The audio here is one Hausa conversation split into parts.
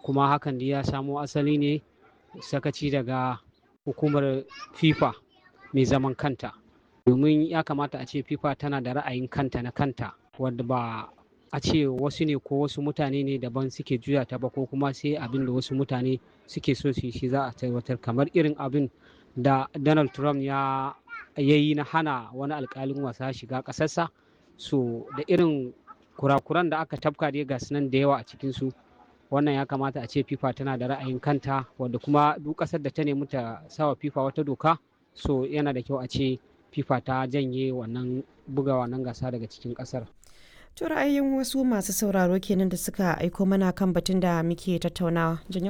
kuma hakan da ya samo asali ne sakaci daga hukumar fifa mai zaman kanta domin ya kamata a ce fifa tana da ra'ayin kanta na kanta wadda ba a ce wasu ne ko wasu mutane ne daban suke juya ta ba ko kuma sai abin da wasu mutane suke so su shi za a tabbatar kamar irin abin da donald trump ya yi na hana wani alkalin wasa shiga ƙasarsa so da irin kurakuran da aka tafka dai ga nan da yawa a cikinsu wannan ya kamata a ce fifa tana da ra'ayin kanta wadda kuma duk ƙasar da ta nemi ta sawa fifa wata doka so yana da kyau a ce fifa ta janye wannan buga wannan gasa daga cikin ƙasar To ra'ayin wasu masu sauraro kenan da suka aiko mana kan batun da muke tattaunawa. Janyo?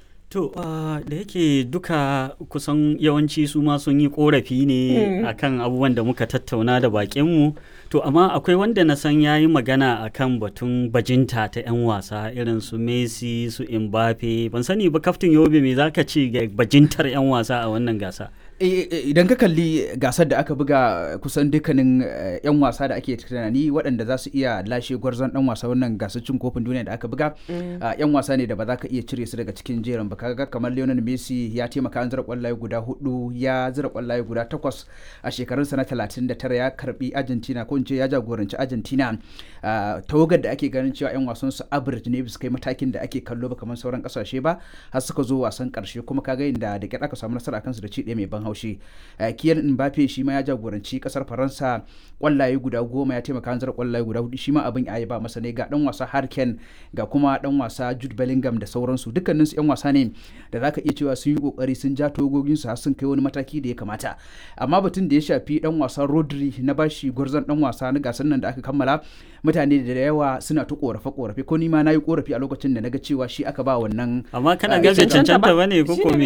To uh, da yake duka kusan yawanci su ma sun yi korafi ne mm. akan abubuwan da muka tattauna da bakinmu. To amma akwai wanda na san ya yi magana akan batun bajinta ta 'yan wasa irin su Messi su Mbappe. Ban sani ba kaftin Yobe me zaka ce ga bajintar 'yan wasa a wannan gasa? idan ka kalli gasar da aka buga kusan dukkanin 'yan wasa da ake tunani waɗanda za su iya lashe gwarzon ɗan wasa wannan gasar cin kofin duniya da aka buga 'yan wasa ne da ba za ka iya cire su daga cikin jerin ba kaga kamar Lionel Messi ya taimaka an zira kwallaye guda hudu ya zira kwallaye guda takwas a shekarunsa na 39 ya karbi Argentina ko in ce ya jagoranci Argentina tawagar da ake ganin cewa 'yan wasan su average ne bisa kai matakin da ake kallo ba kamar sauran kasashe ba har suka zo wasan karshe kuma kaga inda da kyar aka samu nasara kansu da ci ɗaya mai ban haushi kiyan mbappe shi ma ya jagoranci kasar faransa kwallaye guda goma ya taimaka hanzar kwallaye guda hudu shi ma abin ya ba masa ne ga dan wasa harken ga kuma dan wasa jude bellingham da sauransu dukkanin su yan wasa ne da zaka iya cewa sun yi kokari sun ja togogin su har sun kai wani mataki da ya kamata amma batun da ya shafi dan wasa rodri na bashi gwarzon dan wasa na gasar nan da aka kammala mutane da yawa suna ta korafe korafe ko ni ma na yi korafi a lokacin da naga cewa shi aka ba wannan amma kana ga bai cancanta bane ko ko me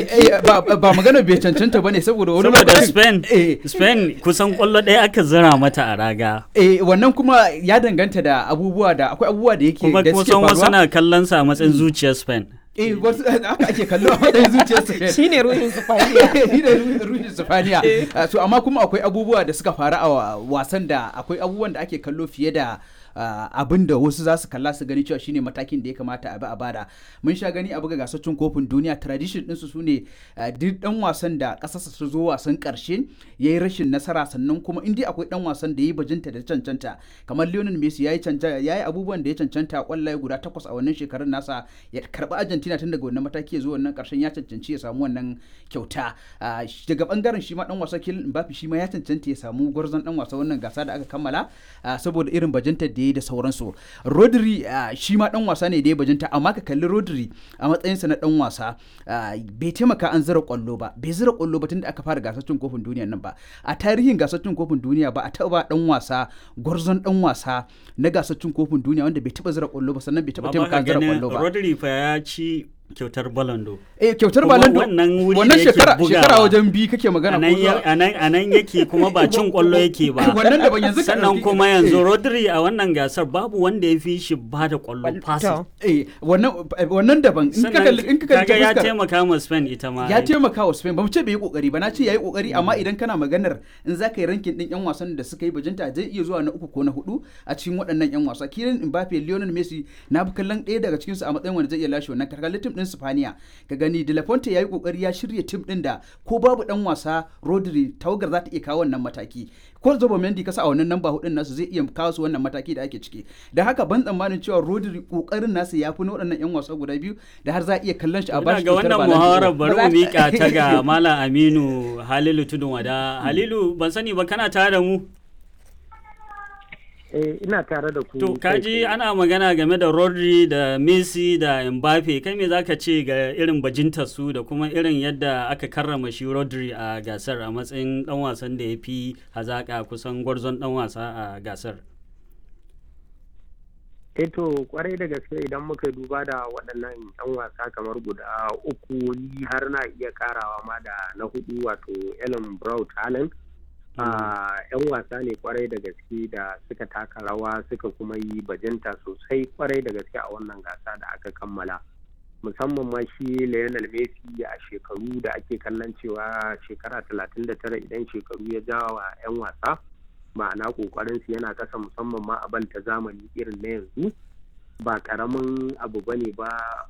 ba magana bai cancanta bane saboda wani saboda Spain Spain kusan kwallo ɗaya aka zira mata a raga eh wannan kuma ya danganta da abubuwa da akwai abubuwa da yake kuma da suke kusan wasu faruwa na kallon sa a matsayin zuciyar Spain eh wasu haka ake kallo a matsayin zuciyar su Shi ne ruhin Sifaniya. shi ne ruhin sifaniya so amma kuma akwai abubuwa da suka faru a wasan da akwai abubuwan da ake kallo fiye da Uh, abin da wasu za su kalla su gani cewa shine matakin da ya kamata a bi a bada mun sha gani a buga gasar cin kofin duniya tradition ɗinsu su ne uh, duk dan wasan da ƙasarsa su zo wasan ƙarshe ya yi rashin nasara sannan kuma in dai akwai dan wasan da ya yi bajinta da cancanta kamar Lionel Messi ya yi abubuwan da ya cancanta kwallaye guda takwas a wannan shekarun nasa ya karɓi Argentina tun daga wannan mataki ya zo wannan ƙarshen ya cancanci ya samu wannan kyauta uh, daga bangaren shi ma dan wasa Kylian Mbappe shi ma ya cancanta ya samu gwarzon dan wasa wannan gasa da aka kammala saboda irin bajinta da ya da sauransu rodri shi ma dan wasa ne da ya bajinta amma ka kalli rodri a matsayinsa na dan wasa bai taimaka an zira kwallo ba bai zira kwallo ba tunda aka fara gasar cin kofin duniya nan ba a tarihin gasar cin kofin duniya ba a taba dan wasa gwarzon dan wasa na gasar cin kofin duniya wanda bai taba zira kwallo ba sannan bai taba taimaka an zira kwallo ba Rodri fa ya ci kyautar balando eh kyautar Kuma balando wannan wuri wannan da yake shekara bugawa. shekara wajen bi kake magana ko zuwa- a nan yake kuma ba cin kwallo yake ba wannan da ban yanzu ka sannan ɗauki- kuma eh. yanzu Rodri a wannan gasar babu wanda ya fi shi ba da kwallo passing eh wannan wannan daban in ka kalli in ka kalli ta kaga ya fuskar- taimaka ma Spain ita ma ya ai. taimaka wa Spain ba mu ce bai yi kokari ba na ce yayi kokari amma idan kana maganar in za ka yi rankin din yan wasan da suka yi bajinta zai iya zuwa na uku ko na hudu a cikin waɗannan yan wasa Kylian Mbappe Lionel Messi na bi kallon ɗaya daga cikin su a matsayin wanda zai iya lashe wannan karkar tim din Spaniya ka gani De La Fonte yayi kokari ya shirya tim din da ko babu dan wasa Rodri tawagar za ta iya kawo wannan mataki ko Zobo Mendy kasa a wannan namba hudun nasu zai iya kawo su wannan mataki da ake ciki da haka ban tsammanin cewa Rodri kokarin nasa ya fi na waɗannan yan wasa guda biyu da har za a iya kallon shi a Ina bashi ga kyautar wannan Ballon d'Or. muhawarar bari Ba mu za mika ta ga Malam Aminu Halilu Tudun Wada. Halilu ban sani ba kana tare da mu? Eh, ina tare da ku. To kai kaji tsaye. ana magana game da Rodri da Messi da Mbappe kai me zaka ce ga irin bajintar su da kuma irin yadda aka karrama shi Rodri a gasar a matsayin dan wasan da ya fi hazaka kusan gwarzon dan wasa a gasar. Eh to kwarai da gaske idan muka duba da waɗannan 'yan wasa kamar guda uku ni har na iya karawa ma da na hudu wato Ellen Brown Talent. Ah, 'yan wasa ne kwarai da gaske da suka taka rawa suka kuma yi bajinta sosai kwarai da gaske a wannan gasa da aka kammala. musamman ma shi Lionel Messi a shekaru da ake kallon cewa shekara 39 idan shekaru ya jawa 'yan wasa ma'ana kokarin su yana kasa musamman ma a bal ta zamani irin na yanzu ba karamin abu bane ba